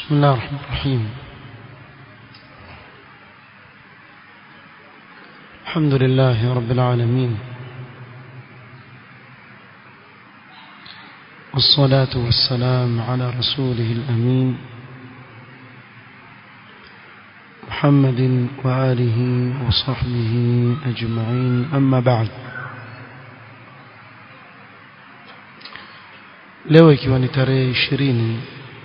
بسم الله الرحمن الرحيم الحمد لله رب العالمين والصلاة والسلام على رسوله الأمين محمد وآله وصحبه أجمعين أما بعد leo ikiwa ni tarehe ishirini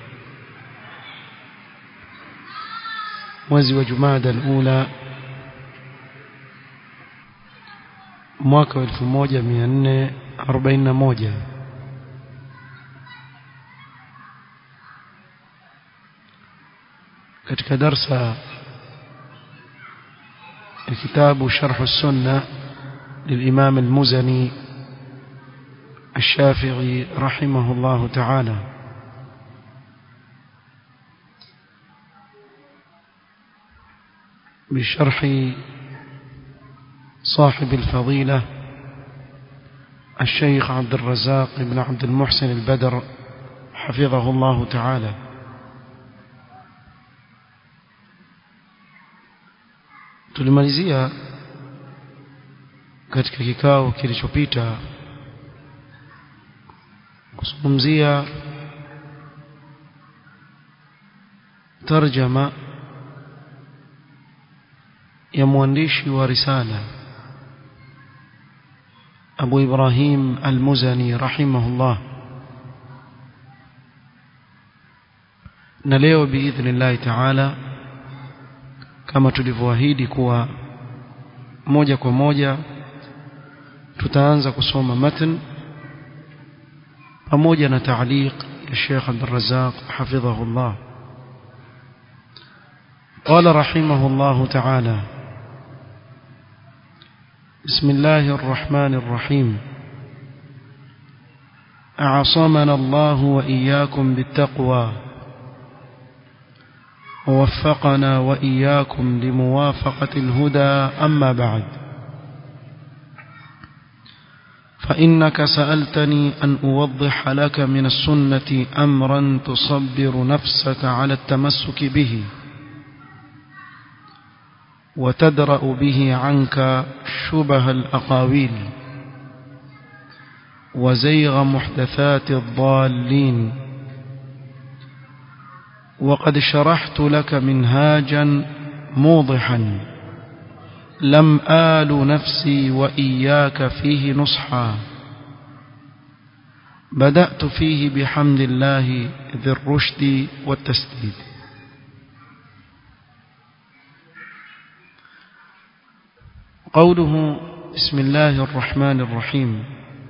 mwezi wa Jumada al-Ula mwaka wa 1441 katika darsa ya kitabu Sharh as-Sunnah للإمام المزني الشافعي رحمه الله تعالى بشرح صاحب الفضيلة الشيخ عبد الرزاق بن عبد المحسن البدر حفظه الله تعالى tulimalizia katika kikao kilichopita kuzungumzia tarjama ya mwandishi wa risala Abu Ibrahim Al-Muzani rahimahullah na leo biidhnillah taala kama tulivyoahidi kuwa moja kwa moja tutaanza kusoma matn pamoja na taaliq ya Sheikh Abdul Razzaq hafidhahullah قال رحمه الله تعالى بسم الله الرحمن الرحيم أعصمنا الله وإياكم بالتقوى ووفقنا وإياكم لموافقة الهدى أما بعد فإنك سألتني أن أوضح لك من السنة أمرا تصبر نفسك على التمسك به وتدرأ به عنك شبه الأقاويل وزيغ محدثات الضالين وقد شرحت لك منهاجا موضحا لم آل نفسي وإياك فيه نصحا بدأت فيه بحمد الله ذي الرشد والتسديد قوله بسم الله الرحمن الرحيم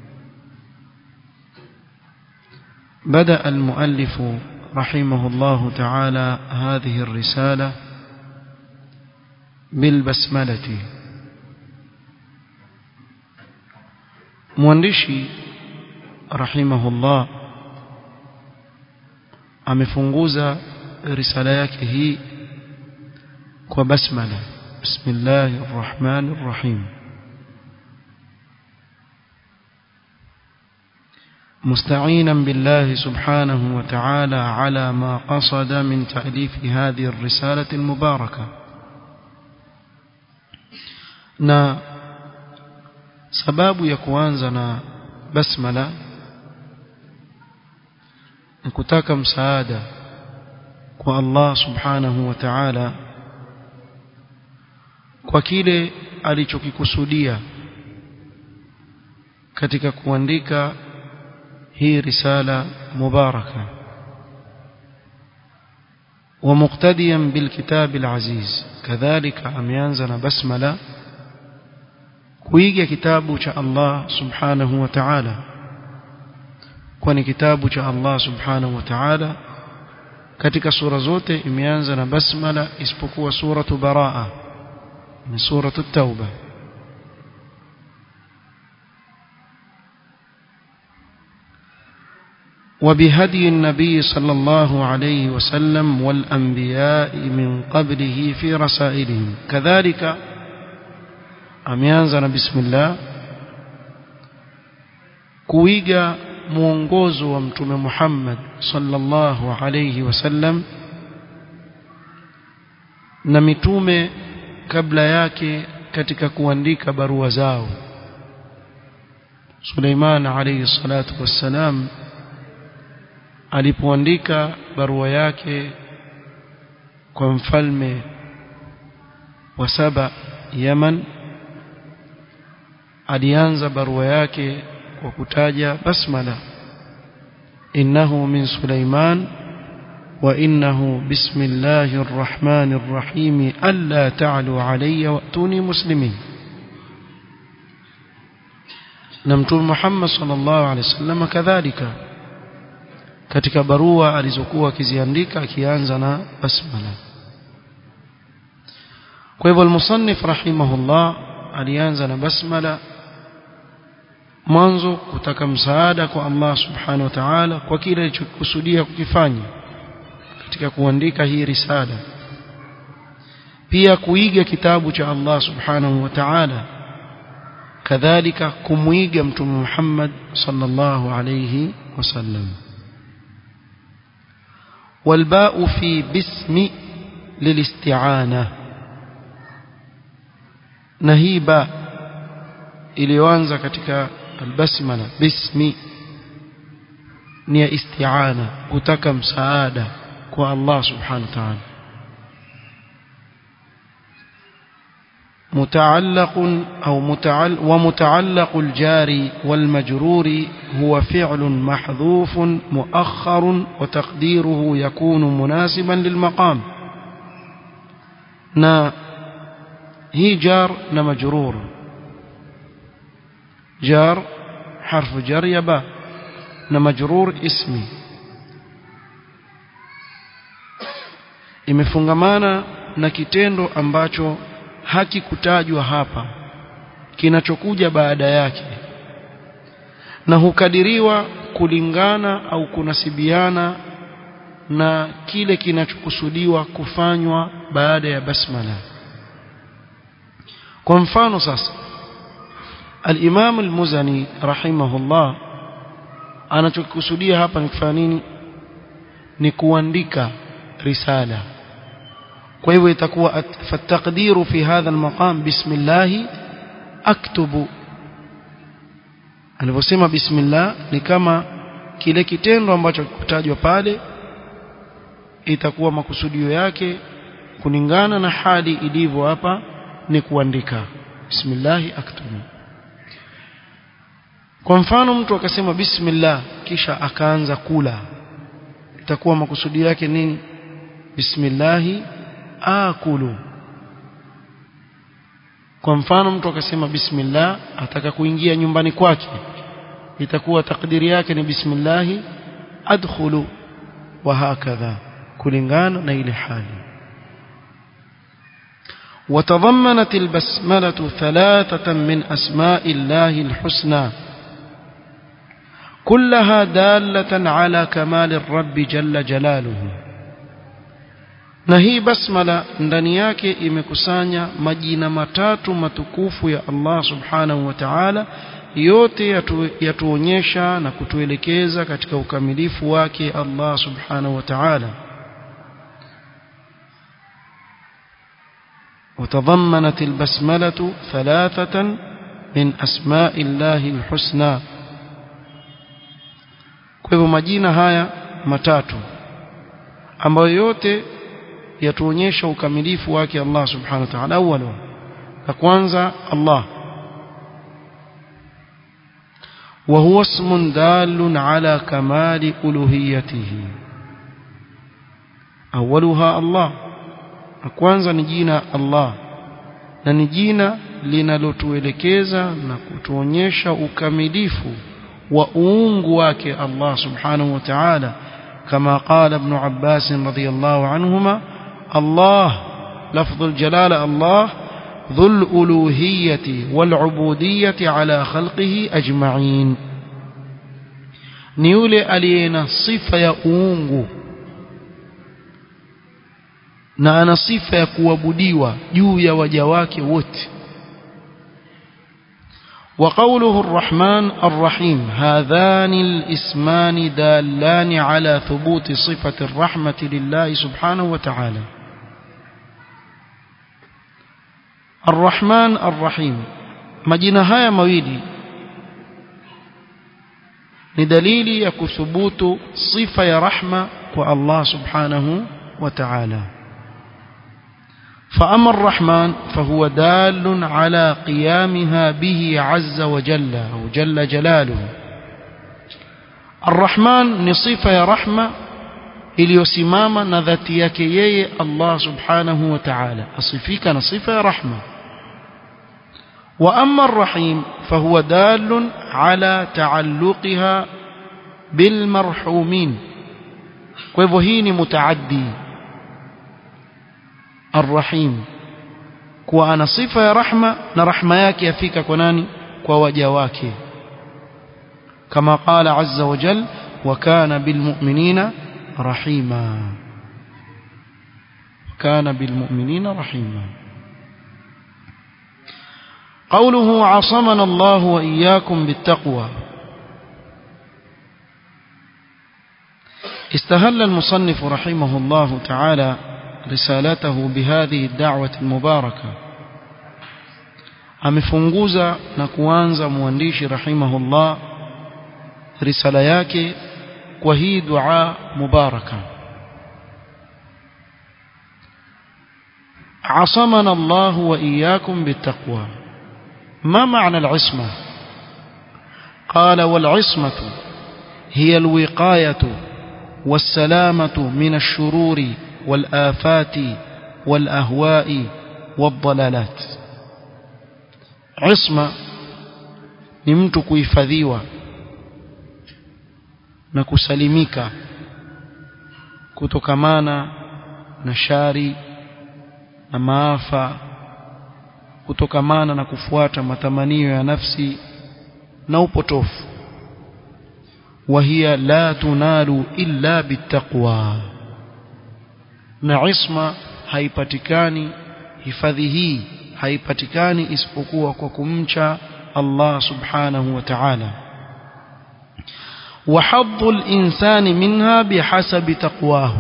بدأ المؤلف رحمه الله تعالى هذه الرسالة بالبسملة mwandishi rahimahullah amefunguza risala yake hii kwa basmala bismillahir rahmanir rahim مستعينا بالله سبحانه وتعالى على ما قصد من تأليف هذه الرسالة المباركة na sababu ya kuanza na basmala ni kutaka msaada kwa Allah subhanahu wa ta'ala kwa kile alichokikusudia katika kuandika hii risala mubaraka ومقتديا بالكتاب العزيز كذلك أميانزنا بسملة kuiga kitabu cha Allah subhanahu wa ta'ala kwani kitabu cha Allah subhanahu wa ta'ala katika sura zote imeanza na basmala isipokuwa suratu baraa ni suratu tauba وبهدي النبي صلى الله عليه وسلم والأنبياء من قبله في رسائلهم كذلك ameanza na bismillah kuiga mwongozo wa mtume Muhammad sallallahu alayhi wasallam na mitume kabla yake katika kuandika barua zao Suleiman alayhi salatu wassalam alipoandika barua yake kwa mfalme wa Saba Yaman alianza barua yake kwa kutaja basmala innahu min Suleiman wa innahu bismillahir rahmanir rahim alla ta'lu alayya wa'tuni muslimin na mtume Muhammad sallallahu alaihi wasallam kadhalika katika barua alizokuwa akiziandika akianza na basmala kwa hivyo al-musannif rahimahullah alianza na basmala mwanzo kutaka msaada kwa Allah subhanahu wa ta'ala kwa kile alichokusudia kukifanya katika kuandika hii risala pia kuiga kitabu cha Allah subhanahu wa ta'ala kadhalika kumuiga mtume Muhammad sallallahu alayhi wasallam والباء في باسم للاستعانة نهيبا iliyoanza katika albasmala bismi ni ya isti'ana kutaka msaada kwa Allah subhanahu wa ta'ala متعلق أو متعل ومتعلق الجار والمجرور هو فعل محذوف مؤخر وتقديره يكون مناسبا للمقام نا هي جار مجرور جار حرف جر يبا مجرور اسمي imefungamana na kitendo ambacho hakikutajwa hapa kinachokuja baada yake na hukadiriwa kulingana au kunasibiana na kile kinachokusudiwa kufanywa baada ya basmala kwa mfano sasa al-Imam al-Muzani rahimahullah anachokusudia hapa ni kufanya nini ni kuandika risala kwa hivyo itakuwa fataqdiru fi hadha almaqam bismillah aktubu alivyosema bismillah ni kama kile kitendo ambacho kutajwa pale itakuwa makusudio yake kulingana na hali ilivyo hapa ni kuandika bismillah aktubu kwa mfano mtu akasema bismillah kisha akaanza kula itakuwa makusudio yake nini bismillah akulu kwa mfano mtu akasema bismillah ataka kuingia nyumbani kwake itakuwa takdiri yake ni bismillah adkhulu wa hakadha kulingana na ile hali وتضمنت البسملة ثلاثة من أسماء الله الحسنى كلها دالة على كمال الرب جل جلاله na hii basmala ndani yake imekusanya majina matatu matukufu ya Allah subhanahu wa ta'ala yote yatu, yatuonyesha na kutuelekeza katika ukamilifu wake Allah subhanahu wa ta'ala وتضمنت البسملة ثلاثة من أسماء الله الحسنى kwa hivyo majina haya matatu ambayo yote yatuonyesha ukamilifu wake Allah subhanahu wa ta'ala awalo la kwanza Allah وهو اسم دال على كمال ألوهيته أولها الله kwanza ni jina Allah na ni jina linalotuelekeza na kutuonyesha ukamilifu wa uungu wake Allah subhanahu wa ta'ala كما قال ابن عباس رضي الله عنهما الله لفظ الجلالة الله ذو الألوهية والعبودية على خلقه أجمعين نيولي ألينا صفة يؤونغ na ana sifa ya kuabudiwa juu ya waja wake wote وقوله الرحمن الرحيم هذان الاسمان دالان على ثبوت صفة الرحمة لله سبحانه وتعالى Ar-Rahman Ar-Rahim majina haya mawili ni dalili ya kuthubutu sifa ya rahma kwa Allah subhanahu wa ta'ala فأما الرحمن فهو دال على قيامها به عز وجل أو جل جلاله الرحمن نصيفة يا رحمة iliyosimama na dhati yake yeye Allah subhanahu wa ta'ala asifika na sifa ya rahma wa amma ar-rahim fahuwa dalun ala ta'alluqiha bil marhumin kwa hivyo hii ni mutaaddi ar-rahim kuwa ana sifa ya rahma na rahma yake yafika kwa nani kwa waja wake kama qala azza wa jal wa kana bil mu'minina رحيما كان بالمؤمنين رحيما قوله عصمنا الله وإياكم بالتقوى استهل المصنف رحمه الله تعالى رسالته بهذه الدعوة المباركة amefunguza na kuanza mwandishi rahimahullah risala yake kwa hii dua mubaraka عصمنا الله وإياكم بالتقوى ما معنى العصمة قال والعصمة هي الوقاية والسلامة من الشرور والآفات والأهواء والضلالات عصمة نمتك يفذيوه na kusalimika kutokamana na shari na maafa kutokamana na kufuata matamanio ya nafsi na upotofu وهي لا تنال إلا بالتقوى na isma haipatikani hifadhi hii haipatikani isipokuwa kwa kumcha Allah subhanahu wa ta'ala وحظ الإنسان منها بحسب تقواه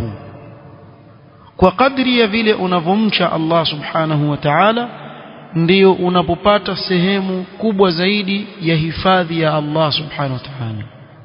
وقدر ya vile unavomcha Allah subhanahu wa ta'ala ndio unapopata sehemu kubwa zaidi ya hifadhi ya Allah subhanahu wa ta'ala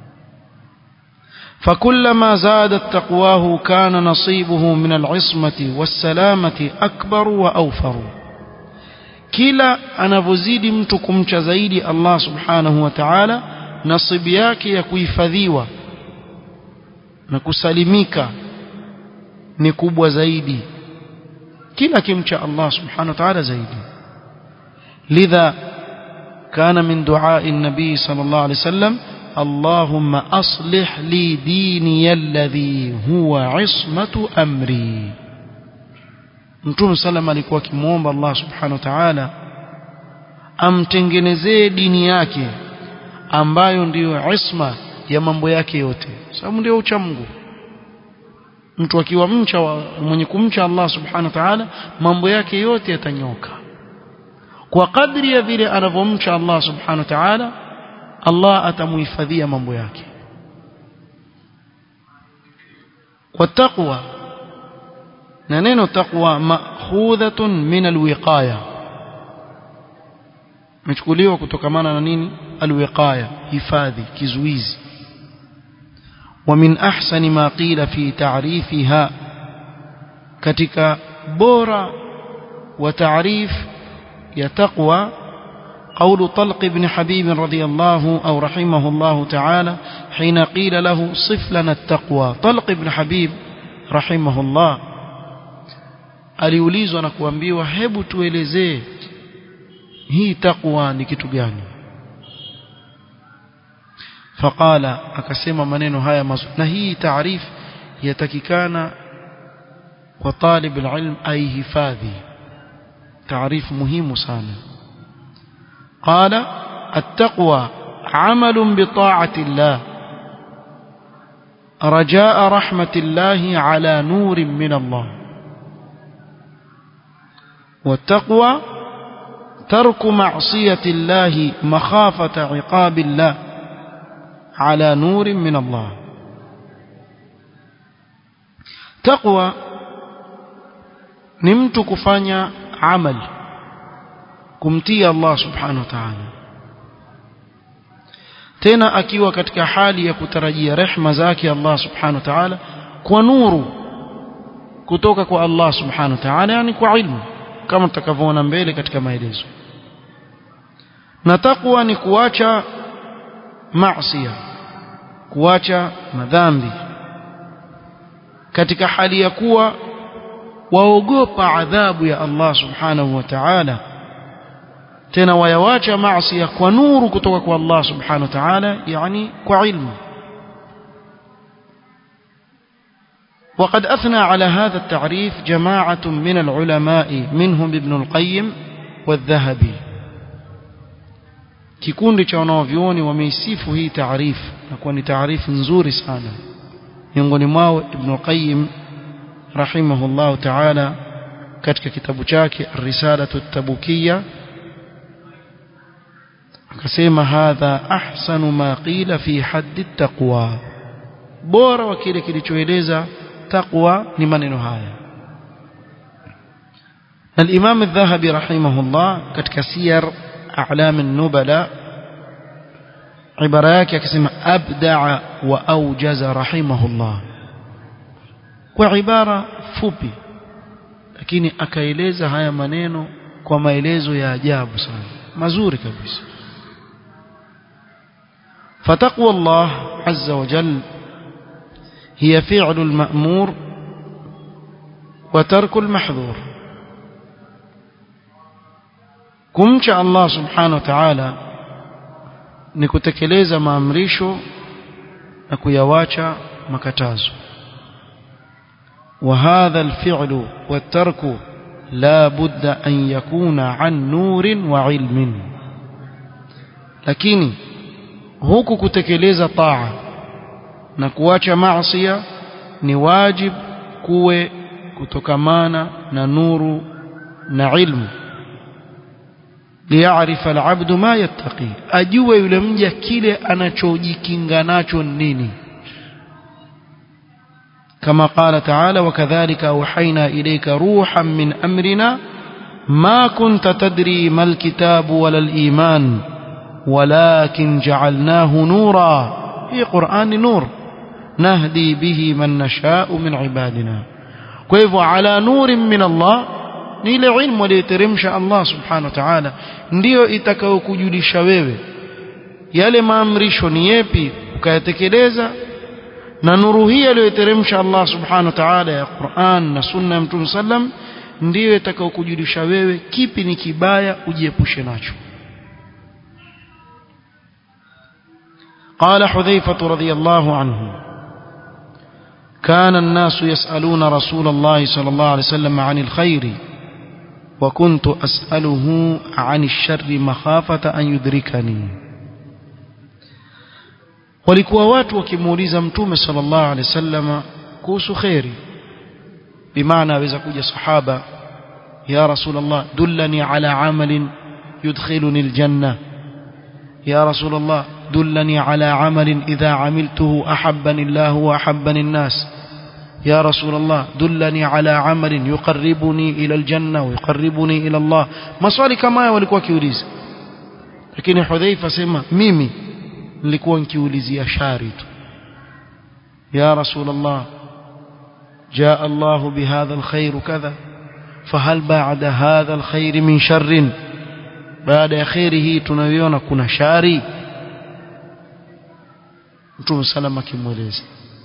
فكلما زادت تقواه كان نصيبه من العصمة والسلامة أكبر وأوفر كلا anavozidi mtu kumcha zaidi Allah subhanahu wa ta'ala nasibu yake ya kuhifadhiwa na kusalimika ni kubwa zaidi kila kimcha Allah subhanahu wa ta'ala zaidi lidha kana min du'a an-nabi sallallahu alayhi wasallam اللهم أصلح لي ديني الذي هو عصمة أمري Mtume sallam alikuwa akimwomba Allah subhanahu wa ta'ala amtengenezee dini yake ambayo ndiyo isma ya mambo yake yote sababu ndio ucha Mungu mtu akiwa mcha wa, mwenye kumcha Allah subhanahu wa ta'ala mambo yake yote yatanyoka kwa kadri ya vile anavyomcha Allah subhanahu wa ta'ala Allah atamuhifadhia mambo yake kwa taqwa na neno taqwa ma'khudhatun min alwiqaya mechukuliwa kutokamana na nini alwiqaya hifadhi kizuizi ومن أحسن ما قيل في تعريفها katika bora wa taarif ya taqwa قول طلق بن حبيب رضي الله أو رحمه الله تعالى حين قيل له صف لنا التقوى طلق بن حبيب رحمه الله aliulizwa na kuambiwa hebu tuelezee hii taqwa ni kitu gani faqala akasema maneno haya mazuri na hii taarif yatakikana kwa talib alilm aihifadhi taarif muhimu sana قال التقوى عمل بطاعة الله رجاء رحمة الله على نور من الله والتقوى ترك معصية الله مخافة عقاب الله على نور من الله تقوى نمت كفانيا عمل kumtii Allah subhanahu wa ta'ala tena akiwa katika hali ya kutarajia rehma zake Allah subhanahu wa ta'ala kwa nuru kutoka kwa Allah subhanahu wa ta'ala yani kwa ilmu kama tutakavyoona mbele katika maelezo na takwa ni kuacha maasiya kuacha madhambi katika hali ya kuwa waogopa adhabu ya Allah subhanahu wa ta'ala tena wayawacha maasiya kwa nuru kutoka kwa Allah subhanahu wa ta'ala yani kwa ilmu وقد أثنى على هذا التعريف جماعة من العلماء منهم ابن القيم والذهبي kikundi cha wanaovyuoni wameisifu hii taarifu na kuwa ni taarifu nzuri sana miongoni mwao Ibn Qayyim rahimahullah ta'ala katika kitabu chake Risalatu Tabukiyya akasema hadha ahsanu ma qila fi haddi taqwa bora wa kile kilichoeleza taqwa ni maneno haya الإمام الذهبي رحمه الله katika siyar أعلام النبلاء عبارة yake akisema abdaa wa aujaza rahimahullah kwa ibara fupi lakini akaeleza haya maneno kwa maelezo ya ajabu sana mazuri kabisa فتقوى الله عز وجل هي فعل المأمور وترك المحظور kumcha Allah subhanahu wa ta'ala ni kutekeleza maamrisho na kuyawacha makatazo وهذا الفعل والترك لا بد أن يكون عن نور وعلم lakini huku kutekeleza taa na kuacha maasiya ni wajib kuwe kutokamana na nuru na ilmu liyarifa alabdu ma yattaqi ajue yule mja kile anachojikinga nacho nini كما قال تعالى وكذلك أوحينا إليك روحا من أمرنا ما كنت تدري ما الكتاب ولا الإيمان ولكن جعلناه نورا في قرآن نور نهدي به من نشاء من عبادنا كيف على نور من الله ni ile ilmu aliyoteremsha Allah subhanahu wa ta'ala ndiyo itakayokujulisha wewe yale maamrisho ni yepi ukayatekeleza na nuru hii aliyoteremsha Allah subhanahu wa ta'ala ya Qur'an na sunna ya Mtume sallam ndiyo itakayokujulisha wewe kipi ni kibaya ujiepushe nacho قال حذيفة رضي الله عنه كان الناس يسألون رسول الله صلى الله عليه وسلم عن الخير وكنت أسأله عن الشر مخافة أن يدركني walikuwa watu wakimuuliza mtume sallallahu alaihi wasallam kuhusu khairi bimaana aweza kuja sahaba ya rasulullah dullani ala amalin yudkhiluni aljanna ya rasulullah dullani ala amalin idha amiltuhu ahabbani allah wa ahabbani an-nas يا رسول الله دلني على عمل يقربني إلى الجنة ويقربني إلى الله maswali kama haya walikuwa kiuliza lakini Hudhaifa sema mimi nilikuwa nikiulizia shari tu ya rasul Allah جاء الله بهذا الخير كذا فهل بعد هذا الخير من شر بعد خيره tunaviona kuna shari Mtume salama kimweleza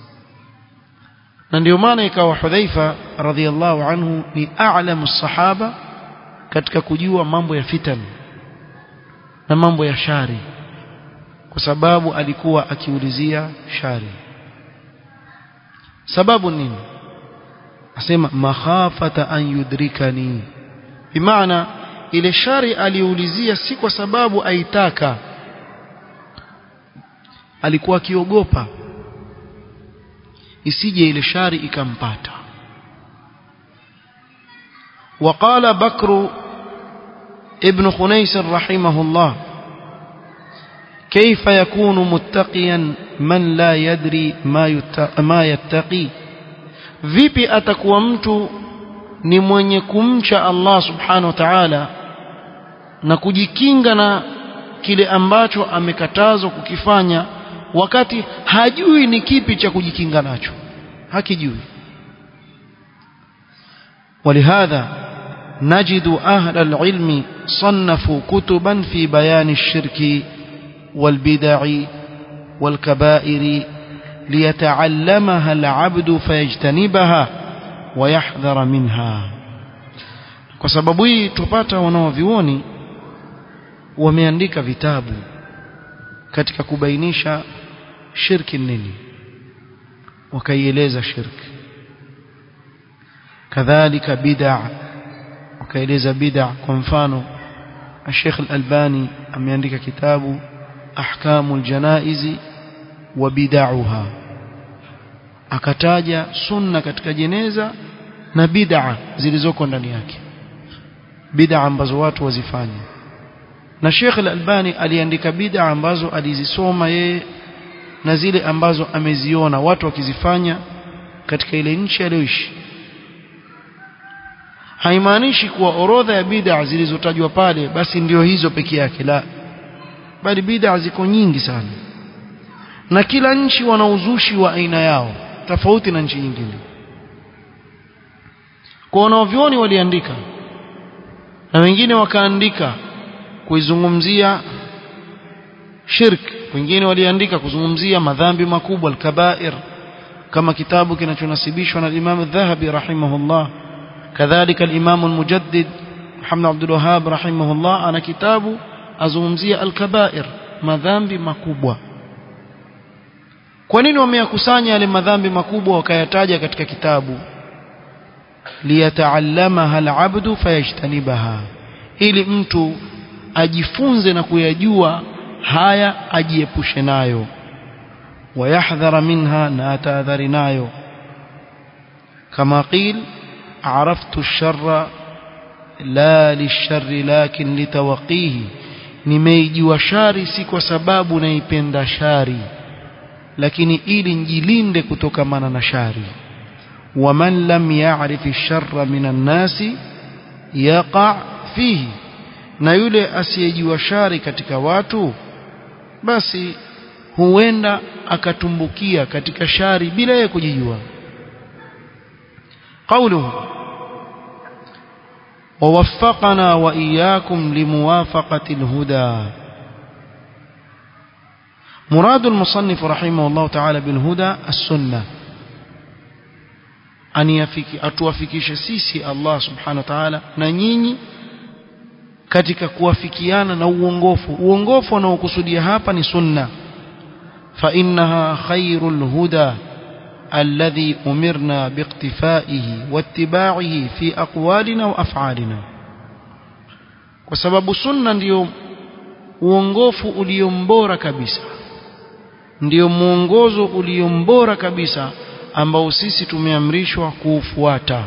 na ndio maana ikawa Hudhaifa radhiallahu anhu ni a'lamu sahaba katika kujua mambo ya fitan na mambo ya shari kwa sababu alikuwa akiulizia shari sababu nini asema makhafata an yudrikani bimaana ile shari aliulizia si kwa sababu aitaka alikuwa akiogopa isije ile shari ikampata وقال بكر ابن خنيس رحمه الله كيف يكون متقيا من لا يدري ما ما يتقي vipi atakuwa mtu ni mwenye kumcha Allah subhanahu wa ta'ala na kujikinga na kile ambacho amekatazwa kukifanya wakati hajui ni kipi cha kujikinga nacho hakijui ولهذا نجد أهل العلم صنفوا كتبا في بيان الشرك والبدع والكبائر ليتعلمها العبد فيجتنبها ويحذر منها kwa sababu hii tupata wanaovioni wameandika vitabu katika kubainisha shirki nini wakaieleza shirki kadhalika bid'a wakaeleza bid'a kwa mfano Sheikh Al-Albani ameandika kitabu Ahkamul Janaizi wa bid'aha akataja sunna katika jeneza na bid'a zilizoko ndani yake bid'a ambazo watu wazifanya na Sheikh Al-Albani aliandika bid'a ambazo alizisoma yeye na zile ambazo ameziona watu wakizifanya katika ile nchi aliyoishi haimaanishi kuwa orodha ya bid'a zilizotajwa pale basi ndio hizo peke yake la bali bid'a ziko nyingi sana na kila nchi wana uzushi wa aina yao tofauti na nchi nyingine kwa wanaovyoni waliandika na wengine wakaandika kuizungumzia shirk wengine waliandika kuzungumzia madhambi makubwa al-kabair kama kitabu kinachonasibishwa na Imam Adh-Dhahabi rahimahullah kadhalika al-Imam al-Mujaddid Muhammad Abdul Wahhab rahimahullah ana kitabu azungumzia al-kabair madhambi makubwa kwa nini wameyakusanya yale madhambi makubwa wakayataja katika kitabu liyataallamaha al-abdu fayajtanibaha ili mtu ajifunze na kuyajua haya ajiepushe nayo wayahdhara minha na atahadhari nayo kama qil عرفت الشر لا للشر لكن لتوقيه nimeijua shari si kwa sababu naipenda shari lakini ili njilinde kutokamana na shari waman lam ya'rif ash-sharra minan nasi yaqa fihi na yule asiyejua shari katika watu basi huenda akatumbukia katika shari bila yeye kujijua قوله ووفقنا وإياكم لموافقة الهدى مراد المصنف رحمه الله تعالى بالهدى السنة أن يفكي أتوافكيش سيسي الله سبحانه وتعالى ننيني katika kuwafikiana na uongofu uongofu unaokusudia hapa ni sunna fa innaha khairul huda الذي أمرنا باقتفائه واتباعه في أقوالنا وأفعالنا وسبب سنة ndio uongofu uliombora kabisa ndio mwongozo uliombora kabisa ambao sisi tumeamrishwa kuufuata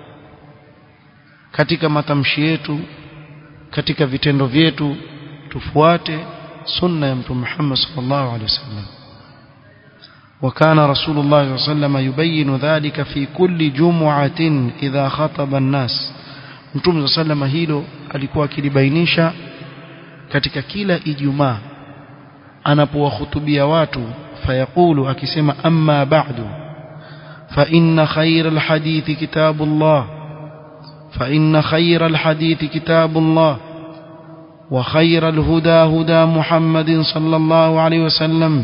katika matamshi yetu katika vitendo vyetu tufuate sunna ya mtume Muhammad sallallahu alaihi wasallam وكان رسول الله صلى الله عليه وسلم يبين ذلك في كل جمعة إذا خطب الناس متوم صلى الله عليه وسلم hilo alikuwa akilibainisha katika kila ijumaa anapowahutubia watu fayaqulu akisema amma ba'du fa inna khayra alhadithi kitabullah fa inna khayra alhadithi kitabullah wa khayra alhuda huda muhammadin sallallahu alayhi wasallam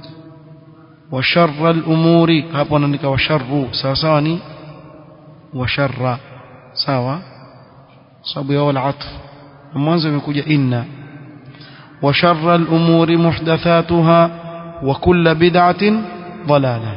وشر الأمور hapo anaandika washarru sawa sawa ni washarra sawa sababu ya wala atf mwanzo imekuja inna وشر الأمور محدثاتها وكل بدعة ضلالة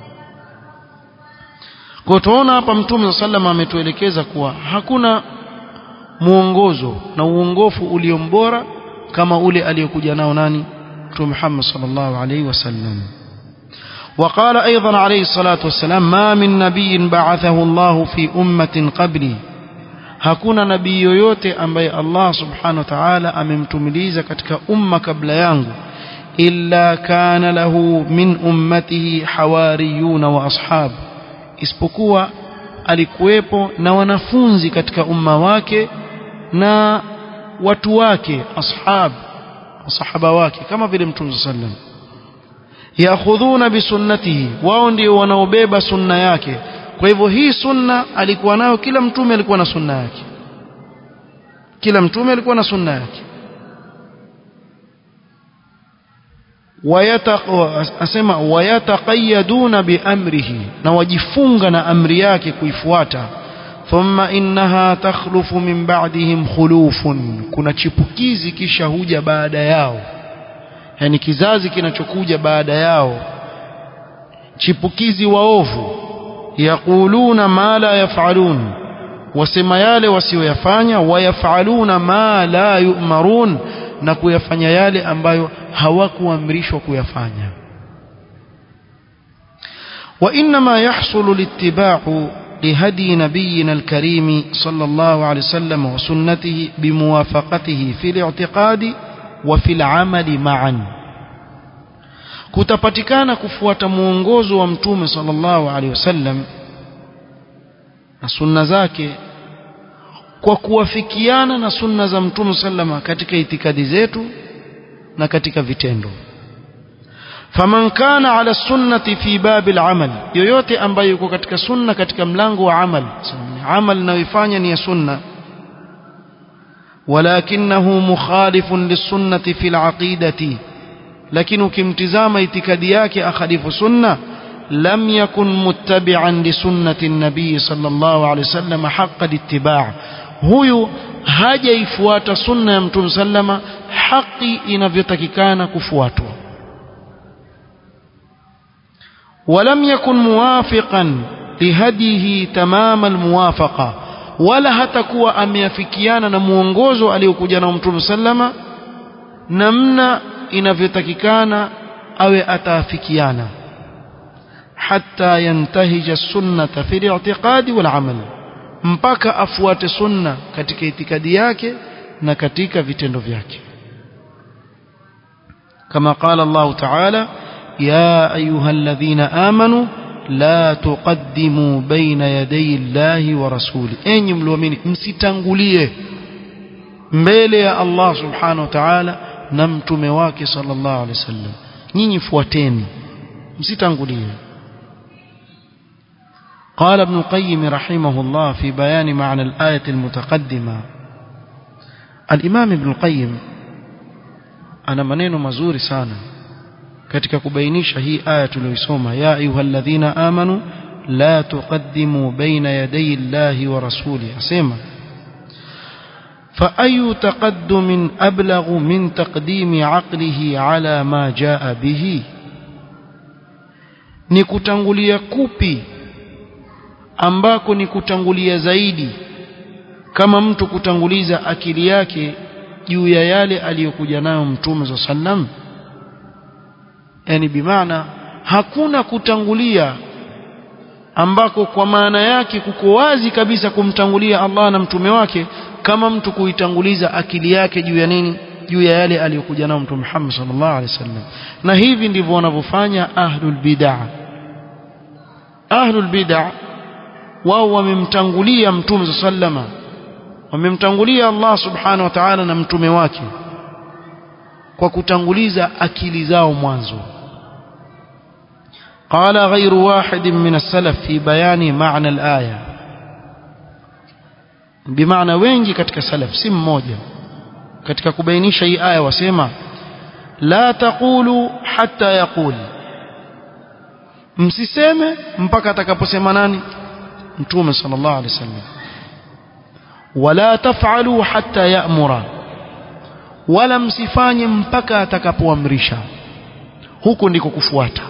kwa tuona hapa mtume sallam ametuelekeza kuwa hakuna muongozo na uongofu uliombora kama ule aliyokuja nao nani mtume Muhammad sallallahu alaihi wasallam وقال أيضا عليه الصلاة والسلام ما من نبي بعثه الله في أمة قبلي hakuna nabii yoyote ambaye Allah subhanahu wa ta'ala amemtumiliza katika umma kabla yangu illa kana lahu min ummatihi hawariyuna wa ashab isipokuwa alikuwepo na wanafunzi katika umma wake na watu wake ashab masahaba wake kama vile mtume sallam yakhudhuna bisunnatihi wao ndio wanaobeba sunna yake kwa hivyo hii sunna alikuwa nayo kila mtume alikuwa na sunna yake kila mtume alikuwa na sunna yake asema wayataqayyaduna biamrihi na wajifunga na amri yake kuifuata thumma innaha takhlufu min ba'dihim khulufun kuna chipukizi kisha huja baada yao yani kizazi kinachokuja baada yao chipukizi waovu yaquluna ma la yaf'alun wasema yale wasioyafanya wayafaluna ma la yu'marun na kuyafanya yale ambayo hawakuamrishwa kuyafanya وإنما يحصل الاتباع لهدي نبينا الكريم صلى الله عليه وسلم وسنته بموافقته في الاعتقاد وفي العمل معا kutapatikana kufuata muongozo wa mtume sallallahu alaihi wasallam na sunna zake kwa kuwafikiana na sunna za mtume sallama katika itikadi zetu na katika vitendo faman kana ala sunnati fi babil amal yoyote ambaye yuko katika sunna katika mlango wa amal amal inayoifanya ni ya sunna walakinahu mukhalifun lisunnati fi alaqidati lakini ukimtizama itikadi yake akhalifu sunna لم يكن متبعا لسنة النبي صلى الله عليه وسلم حق الاتباع huyu hajaifuata sunna ya mtume sallama haki inavyotakikana kufuatwa ولم يكن موافقا لهديه تمام الموافقة ولا hatakuwa ameafikiana na muongozo aliokuja na mtume sallama namna inavyotakikana awe ataafikiana حتى ينتهج السنة في الاعتقاد والعمل mpaka afuate sunna katika itikadi yake na katika vitendo vyake kama qala Allah ta'ala ya ayyuhalladhina amanu la tuqaddimu baina yaday Allahi wa rasuli enyi mlioamini msitangulie mbele ya Allah subhanahu wa ta'ala na mtume wake sallallahu alaihi wasallam nyinyi fuateni msitangulie قال ابن القيم رحمه الله في بيان معنى الآية المتقدمة الإمام ابن القيم أنا منين مزور سانا katika kubainisha hii aya tuliyoisoma ya ayyuhalladhina amanu la tuqaddimu baina yaday Allahi wa rasuli asema fa ayu taqaddumin ablaghu min taqdimi aqlihi ala ma jaa bihi ni kutangulia kupi ambako ni kutangulia zaidi kama mtu kutanguliza akili yake juu ya yale aliyokuja nayo mtume za sallam yani bimaana hakuna kutangulia ambako kwa maana yake kuko wazi kabisa kumtangulia Allah na mtume wake kama mtu kuitanguliza akili yake juu ya nini juu ya yale aliyokuja nayo mtume Muhammad sallallahu alaihi wasallam na hivi ndivyo wanavyofanya ahlul bid'ah ahlul bid'ah wao wamemtangulia mtume sallama wamemtangulia Allah subhanahu wa ta'ala na mtume wake kwa kutanguliza akili zao mwanzo قال غير واحد من السلف في بيان معنى الآية بمعنى wengi katika salaf si mmoja katika kubainisha hii aya wasema la taqulu hatta yaqul msiseme mpaka atakaposema nani mtume sallallahu alaihi wasallam wala taf'alu hatta ya'mura wala msifanye mpaka atakapoamrisha huko ndiko kufuata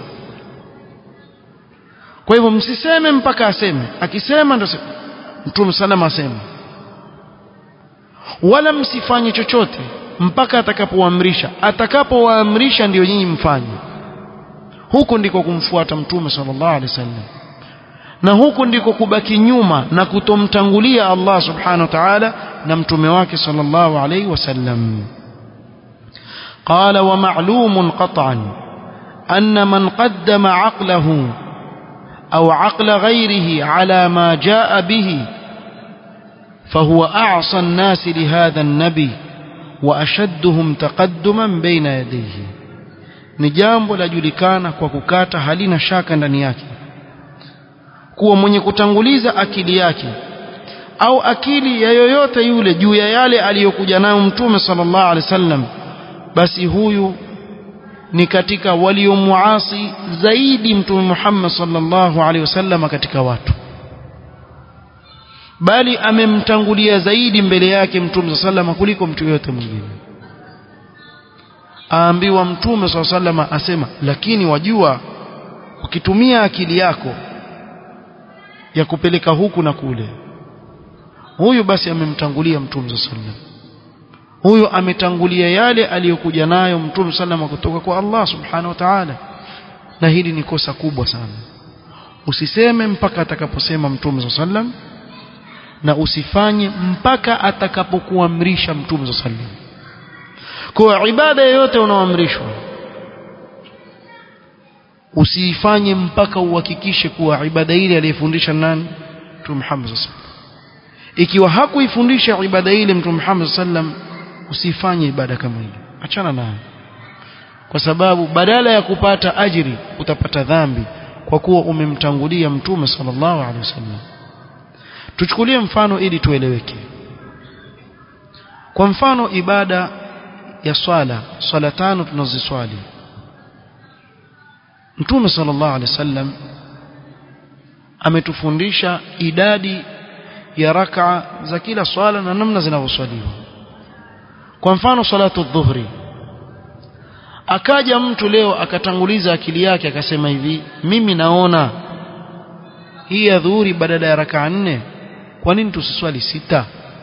kwa hivyo msiseme mpaka aseme akisema ndio mtume salama asema wala msifanye chochote mpaka atakapoamrisha atakapowaamrisha ndio nyinyi mfanye huko ndiko kumfuata mtume sallallahu alaihi wasallam na huku ndiko kubaki nyuma na kutomtangulia Allah subhanahu wa ta'ala na mtume wake sallallahu alayhi wasallam قال ومعلوم قطعا أن من قدم عقله أو عقل غيره على ما جاء به فهو أعصى الناس لهذا النبي wa ashadduhum taqadduman baina yadayhi ni jambo lajulikana kwa kukata halina shaka ndani yake kuwa mwenye kutanguliza akili yake au akili ya yoyote yule juu ya yale aliyokuja nayo mtume sallallahu alaihi wasallam basi huyu ni katika waliomuasi zaidi mtume Muhammad sallallahu alaihi wasallam katika watu bali amemtangulia zaidi mbele yake mtume sallallahu kuliko mtu yote mwingine aambiwa mtume sallallahu asema lakini wajua ukitumia akili yako ya kupeleka huku na kule huyu basi amemtangulia mtume sallallahu huyu ametangulia yale aliyokuja nayo mtume sallallahu kutoka kwa Allah subhanahu wa ta'ala na hili ni kosa kubwa sana usiseme mpaka atakaposema mtume sallallahu na usifanye mpaka atakapokuamrisha mtume sallallahu kwa ibada yoyote unaoamrishwa usiifanye mpaka uhakikishe kuwa ibada ile aliyefundisha nani mtume Muhammad sallallahu ikiwa hakuifundisha ibada ile mtume Muhammad sallam usifanye ibada kama hiyo achana nayo kwa sababu badala ya kupata ajiri utapata dhambi kwa kuwa umemtangulia mtume sallallahu alaihi wasallam tuchukulie mfano ili tueleweke kwa mfano ibada ya swala swala tano tunaziswali mtume sallallahu alaihi wasallam ametufundisha idadi ya raka za kila swala na namna zinavyoswaliwa kwa mfano salatu dhuhri akaja mtu leo akatanguliza akili yake akasema hivi mimi naona hii ya dhuhuri badala ya raka nne kwa nini tusiswali sita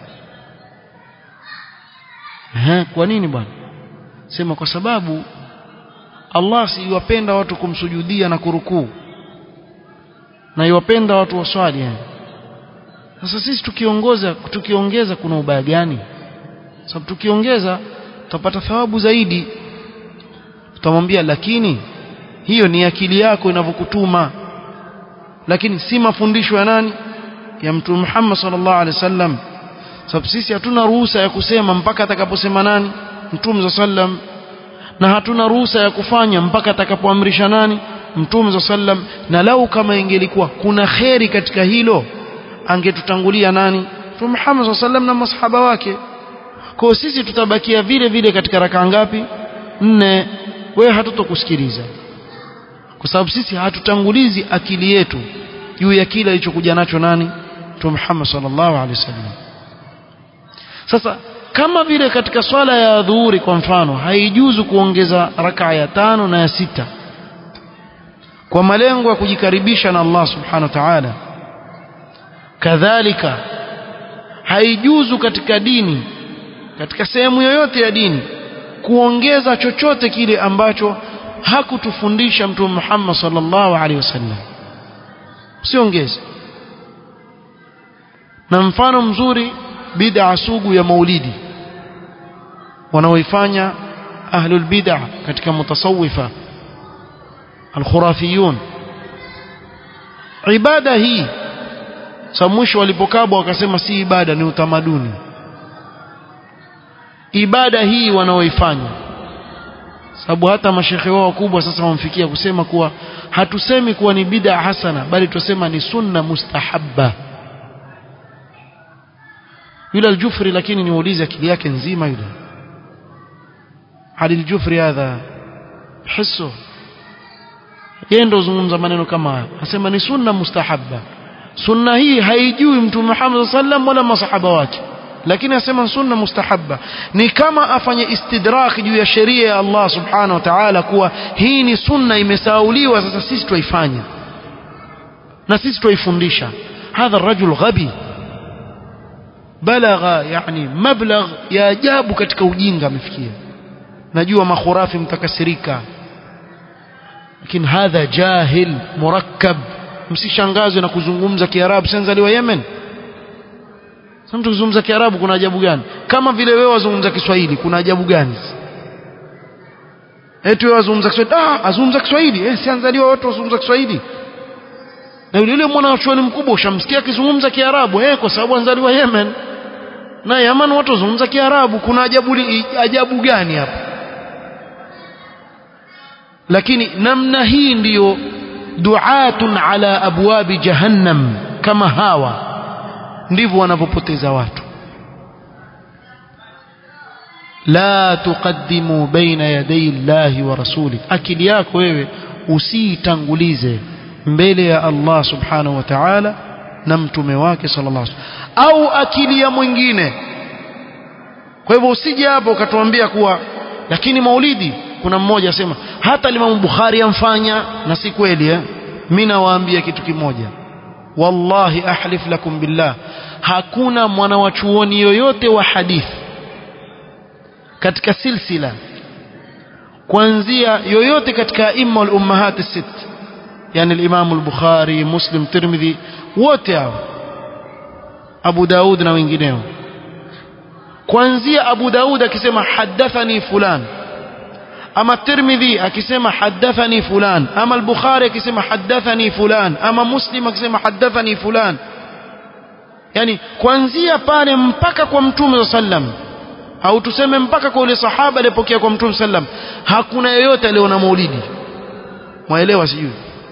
Ehe, kwa nini bwana sema kwa sababu Allah si yuwapenda watu kumsujudia na kurukuu na yuwapenda watu waswali yani sasa sisi tukiongoza tukiongeza kuna ubaya gani sababu tukiongeza tutapata thawabu zaidi tutamwambia lakini hiyo ni akili yako inavyokutuma lakini si mafundisho ya nani ya mtume Muhammad sallallahu alaihi wasallam sababu sisi hatuna ruhusa ya kusema mpaka atakaposema nani mtume sallam na hatuna ruhusa ya kufanya mpaka atakapoamrisha nani mtume sallam na lau kama ingelikuwa kuna kheri katika hilo angetutangulia nani mtume Muhammad sallam na masahaba wake kwa sisi tutabakia vile vile katika raka ngapi nne wewe hatutokusikiliza kwa sababu sisi hatutangulizi akili yetu juu ya kile alichokuja nacho nani mtume Muhammad sallallahu alaihi wasallam sasa kama vile katika swala ya dhuhuri kwa mfano haijuzu kuongeza raka ya tano na ya sita kwa malengo ya kujikaribisha na Allah subhanahu wa ta'ala kadhalika haijuzu katika dini katika sehemu yoyote ya dini kuongeza chochote kile ambacho hakutufundisha mtume Muhammad sallallahu alaihi wasallam usiongeze na mfano mzuri bid'a sugu ya maulidi wanaoifanya ahlul bid'a katika mutasawifa alkhurafiyun ibada hii sa mwisho walipokabwa wakasema si ibada ni utamaduni ibada hii wanaoifanya sababu hata mashekhe wao wakubwa sasa wamfikia kusema kuwa hatusemi kuwa ni bid'a hasana bali tusema ni sunna mustahabba yule aljufri lakini niulize akili yake nzima yule hadi aljufri hadha hisso yeye ndo zungumza maneno kama haya asema ni sunna mustahabba sunna hii haijui mtume Muhammad sallam wala masahaba wake lakini asema sunna mustahabba ni kama afanye istidrak juu ya sheria ya Allah subhanahu wa ta'ala kuwa hii ni sunna imesauliwa sasa sisi tuifanya na sisi tuifundisha hadha rajul ghabi balagha yani mablagh ya ajabu katika ujinga amefikia najua makhurafi mtakasirika lakini hadha jahil murakkab msishangazwe na kuzungumza kiarabu sanzaliwa Yemen sasa mtu kuzungumza kiarabu kuna ajabu gani kama vile wewe wazungumza kiswahili kuna ajabu gani eti wewe wazungumza kiswahili ah azungumza kiswahili eh sianzaliwa watu wazungumza kiswahili na yule yule mwanachuoni mkubwa ushamsikia akizungumza kiarabu eh kwa sababu anzaliwa Yemen na Yaman watu wazungumza Kiarabu kuna ajabu ajabu gani hapa lakini namna hii ndiyo duatun ala abwabi jahannam kama hawa ndivyo wanavyopoteza watu la tuqaddimu baina yaday llahi wa rasuli akili yako wewe usiitangulize mbele ya Allah subhanahu wa ta'ala na mtume wake sallallahu alaihi wasallam au akili ya mwingine kwa hivyo usije hapo ukatuambia kuwa lakini maulidi kuna mmoja asema hata Imam Bukhari amfanya na si kweli eh mimi nawaambia kitu kimoja wallahi ahlif lakum billah hakuna mwanawachuoni yoyote wa hadithi katika silsila kuanzia yoyote katika imma al-ummahat as-sitt yani al-Imam al-Bukhari Muslim Tirmidhi wote hao Abu Daud na wengineo kuanzia Abu Daud akisema hadathani fulan ama Tirmidhi akisema hadathani fulan ama al-Bukhari akisema hadathani fulan ama Muslim akisema hadathani fulan yani kuanzia pale mpaka kwa Mtume sallam au tuseme mpaka kwa yule sahaba aliyepokea kwa Mtume sallam hakuna yeyote aliona maulidi mwaelewa sijui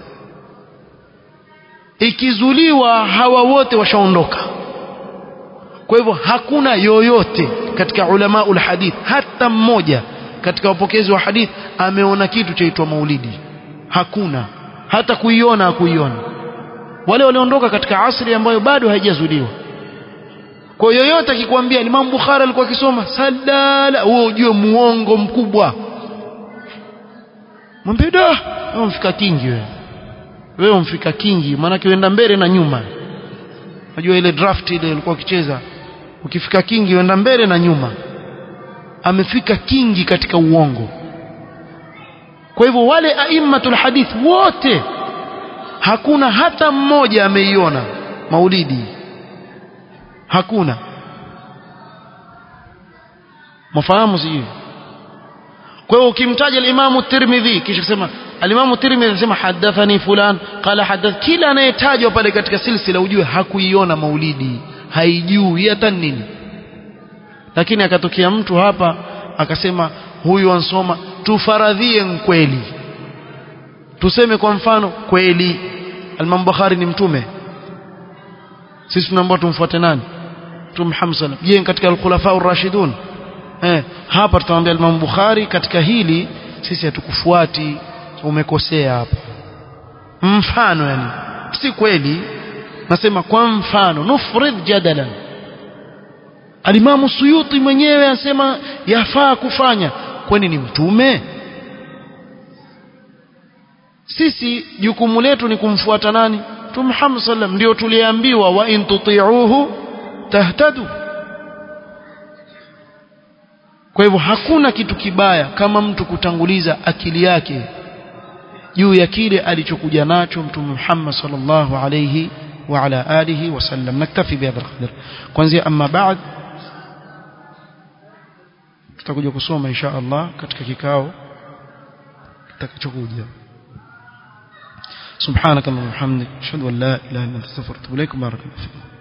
ikizuliwa hawa wote washaondoka kwa hivyo hakuna yoyote katika ulama ul hadith hata mmoja katika wapokezi wa hadith ameona kitu chaitwa maulidi hakuna hata kuiona hakuiona wale waliondoka katika asri ambayo bado haijazuliwa kwa yoyote akikwambia Imam Bukhari alikuwa akisoma sadala wewe ujue muongo mkubwa mwambie da wewe mfika kingi wewe wewe mfika kingi maana uenda mbele na nyuma unajua ile draft ile ilikuwa ukicheza ukifika kingi uenda mbele na nyuma amefika kingi katika uongo kwa hivyo wale aimmatul hadith wote hakuna hata mmoja ameiona maulidi hakuna mafahamu sijui kwa hiyo ukimtaja al-Imam Tirmidhi kisha kusema al-Imam Tirmidhi anasema hadathani fulan qala hadath kila anayetajwa pale katika silsila ujue hakuiona maulidi haijui hata nini lakini akatokea mtu hapa akasema huyu ansoma tufaradhie kweli tuseme kwa mfano kweli al-Imam Bukhari ni mtume sisi tunaambiwa tumfuate nani mtume Muhammad sallam je katika al-khulafa ar-rashidun eh hapa tutamwambia Imam Bukhari katika hili sisi hatukufuati umekosea hapa mfano yani si kweli nasema kwa mfano nufrid jadalan alimamu suyuti mwenyewe anasema yafaa kufanya kwani ni mtume sisi jukumu letu ni kumfuata nani Mtume Muhammad sallam ndio tuliambiwa wa in tuti'uhu tahtadu kwa hivyo hakuna kitu kibaya kama mtu kutanguliza akili yake juu ya kile alichokuja nacho Mtume Muhammad sallallahu alayhi wa ala alihi wasallam naktafi bihadha alqadr kwanza amma ba'd tutakuja kusoma insha Allah katika kikao kitakachokuja سبحانك اللهم وبحمدك اشهد ان لا اله الا انت استغفرك واتوب اليك بارك الله فيك